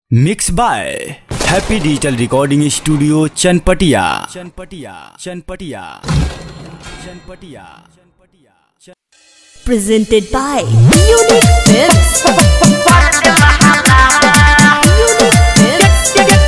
Mix by happy digital recording studio Chanpatia Chanpatia Chanpatia Chanpatia Chanpatia presented by Unique Tips. Unique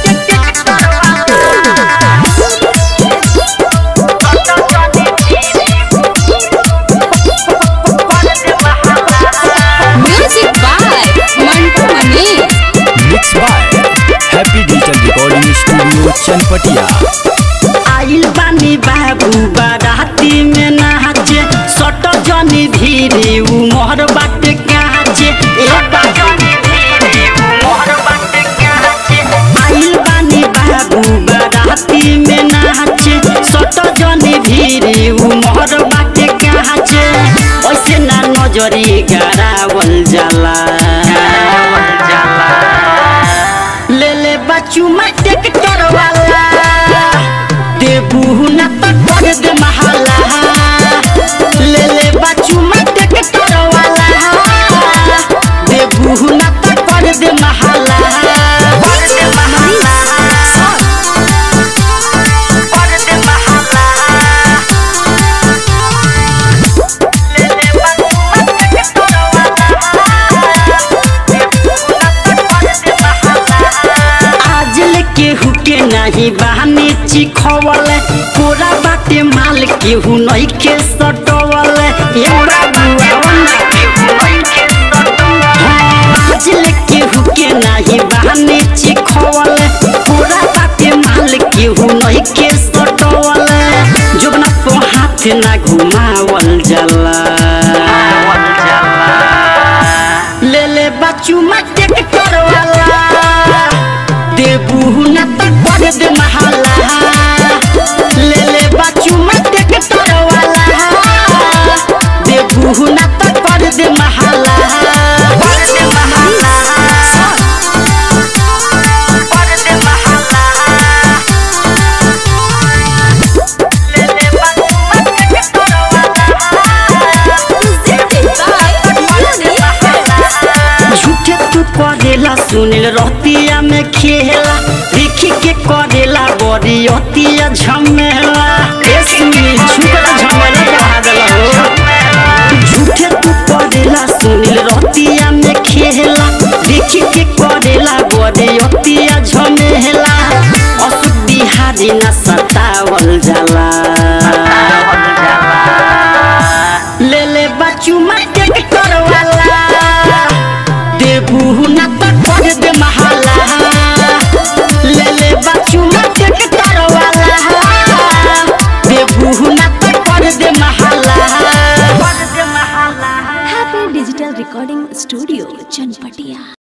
Music by Mantu Mani. Mix by happy digital recording studio Chanpatia आइल बानी बाबू बाराती में नाचे सट जनी धीरे उमर बाटे काचे ए बाजनी धीरे उमर बाटे काचे आइल बानी बाबू बाराती में नाचे सट जनी धीरे उमर बाटे काचे ओइसे ना नजरी गारावल जाला गारावल जाला ले ले बच्चू मैं ट्रैक्टर वाला देबू न तो कर दे महला ले ले बच्चू मैं ट्रैक्टर वाला देबू न तो कर दे महला कर दे महला कर दे महला ले ले बच्चू मैं ट्रैक्टर वाला देबू न तो कर दे महला आज लेके हुके नहीं बहाने चिखवल पूरा बाटे माल के हु नहीं के सटवल ये बाबुआ आज लेके हुके नहीं बहाने चिखवल पूरा बाटे माल के हु नहीं के सटवल जोबना को हाथ ना घुमावल जाला ले ले बच्चू मटे करवाला देबू न तक कर दे महला ले ले बच्चू मटे के तरवाला देबू न तक कर दे महला कर दे महला कर दे महला ले ले बच्चू मटे के तरवाला झूठे तू करेला सुनिल रहतिया में खेला देखी के करेला बड़ी अतिया झमेला ए सुनी झूठा झमेला भागल हो झूठे तू करेला सुनिल रहतिया में खेला देखी के करेला बड़ी अतिया झमेला असुख बिहारी ना सतावल जाला ले ले बच्चू मटे के करवाला देबू ना तो कर दे महला ले ले बच्चू मटे के करवाला देबू ना तो कर दे महला कर दे महला Happy Digital Recording Studio, Chanpatia.